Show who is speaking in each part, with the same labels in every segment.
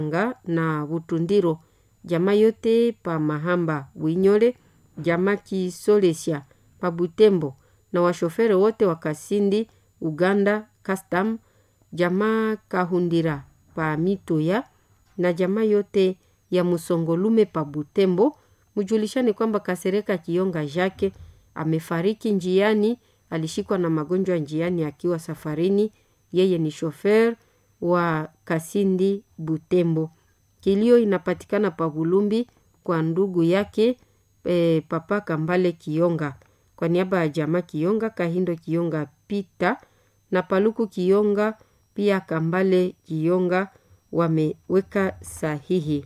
Speaker 1: nga na Butundiro, jamaa yote pa Mahamba Winyole, jamaa Kisolesya pa Butembo na washofere wote wa Kasindi Uganda Custom, jamaa Kahundira pa Mitoya na jamaa yote ya Musongolume pa Butembo. Mujulishane kwamba Kasereka Kionga Jake amefariki njiani, alishikwa na magonjwa njiani akiwa safarini. Yeye ni shofer wa Kasindi Butembo. Kilio inapatikana pa Bulumbi kwa ndugu yake e, Papa Kambale Kionga. Kwa niaba ya jamaa Kionga, Kahindo Kionga Pita na Paluku Kionga pia Kambale Kionga wameweka sahihi.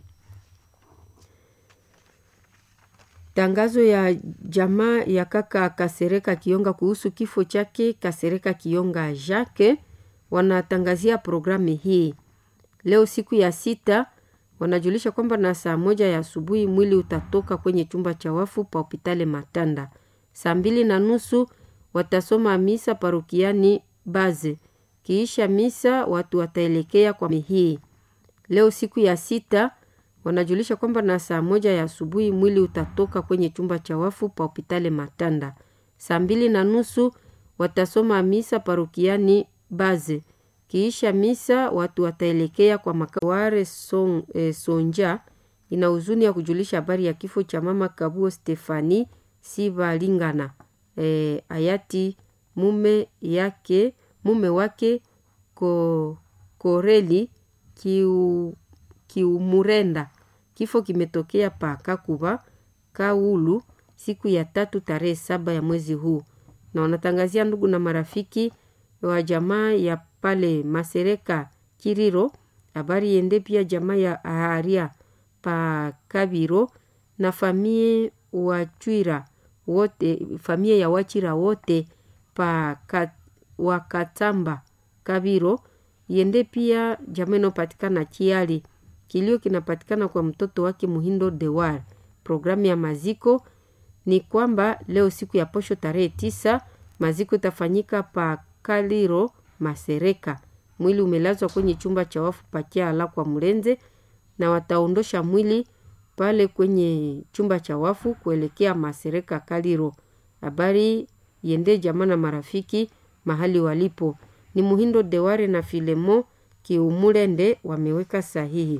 Speaker 1: Tangazo ya jamaa ya kaka Kasereka Kionga kuhusu kifo chake Kasereka Kionga Jacques wanatangazia programu hii leo siku ya sita. Wanajulisha kwamba na saa moja ya asubuhi mwili utatoka kwenye chumba cha wafu pa hopitale Matanda. Saa mbili na nusu watasoma misa parokiani Baze. Kiisha misa watu wataelekea kwa mihii. Leo siku ya sita wanajulisha kwamba na saa moja ya asubuhi mwili utatoka kwenye chumba cha wafu pa hopitale Matanda. Saa mbili na nusu watasoma misa parokiani Baze. Kiisha misa watu wataelekea kwa makaware son, e, Sonja. Ina huzuni ya kujulisha habari ya kifo cha mama Kabuo Stefani Sibalingana e, hayati mume yake mume wake ko, Koreli kiu, Kiumurenda. Kifo kimetokea pa Kakuba Kaulu siku ya tatu tarehe saba ya mwezi huu, na wanatangazia ndugu na marafiki wa jamaa ya pale Masereka Kiriro. Habari yende pia jamaa ya Aharia pa Kabiro na famie Wachwira wote, famie ya Wachira wote pa kat, Wakatamba Kabiro yende pia jamaa inayopatikana Kiali. Kilio kinapatikana kwa mtoto wake Muhindo Dewar. Programu ya maziko ni kwamba leo siku ya posho tarehe tisa maziko itafanyika pa Kaliro Masereka. Mwili umelazwa kwenye chumba cha wafu pakiala kwa Mlenze, na wataondosha mwili pale kwenye chumba cha wafu kuelekea Masereka Kaliro. Habari yende jamaa na marafiki mahali walipo ni Muhindo Deware na Filemo Kiumulende wameweka sahihi.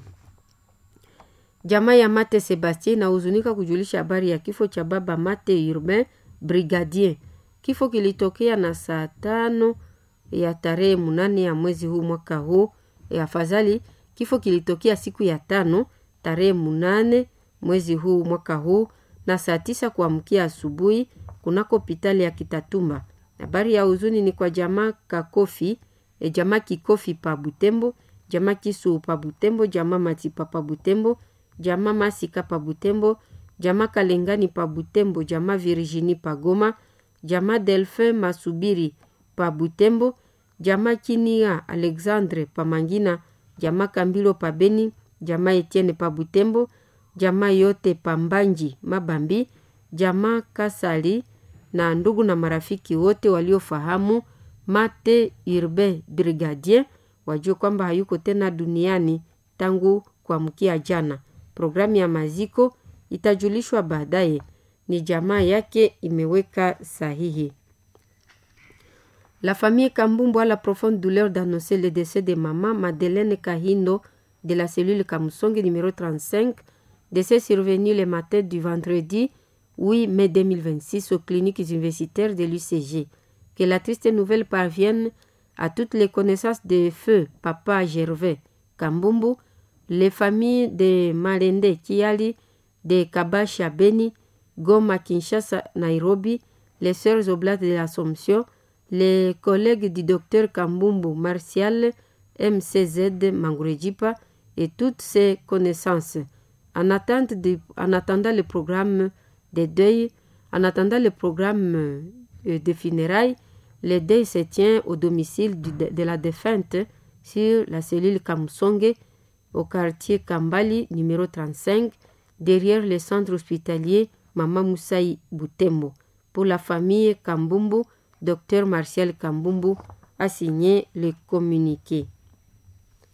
Speaker 1: Jamaa ya Mate Sebastien inahuzunika kujulisha habari ya kifo cha baba Mate Urbain Brigadier. Kifo kilitokea na saa tano ya tarehe munane ya mwezi huu mwaka huu. E, afadhali kifo kilitokea siku ya tano tarehe munane mwezi huu mwaka huu na saa tisa kuamkia asubuhi kunako hospitali ya Kitatumba. Habari ya huzuni ni kwa jamaa Kakofi, e, jamaa Kikofi pa Butembo, jamaa Kisu pa Butembo, jamaa Matipa pa Butembo, jamaa Masika pa Butembo, jamaa Kalengani pa Butembo, jamaa Virginie pa Goma, jamaa Delphin Masubiri pa Butembo, jamaa Kinia Alexandre pa Mangina, jamaa Kambilo pa Beni, jamaa Etienne pa Butembo, jamaa yote pa Mbanji Mabambi, jamaa Kasali na ndugu na marafiki wote waliofahamu Mate Urbain Brigadier wajue kwamba hayuko tena duniani tangu kuamkia jana. Programu ya maziko itajulishwa baadaye. Ni jamaa yake imeweka sahihi. La famille Kambumbu a la profonde douleur d'annoncer le décès de maman Madeleine Kahindo de la cellule Kamusongi numéro 35, décès survenu le matin du vendredi 8 mai 2026 aux cliniques universitaires de l'UCG. Que la triste nouvelle parvienne à toutes les connaissances de feu Papa Gervais Kambumbu, les familles de Malende Kiali, de Kabasha Beni, Goma Kinshasa Nairobi, les sœurs oblates de l'Assomption, les collègues du docteur Kambumbu Martial MCZ Mangurejipa et toutes ses connaissances. En, attente de, en attendant le programme de deuil, en attendant le programme de funérailles, le deuil se tient au domicile du, de, de la défunte sur la cellule Kamsonge au quartier Kambali numéro 35 derrière le centre hospitalier Mama Moussaï Boutembo. Pour la famille Kambumbu, docteur Martial Kambumbu a signé le communiqué.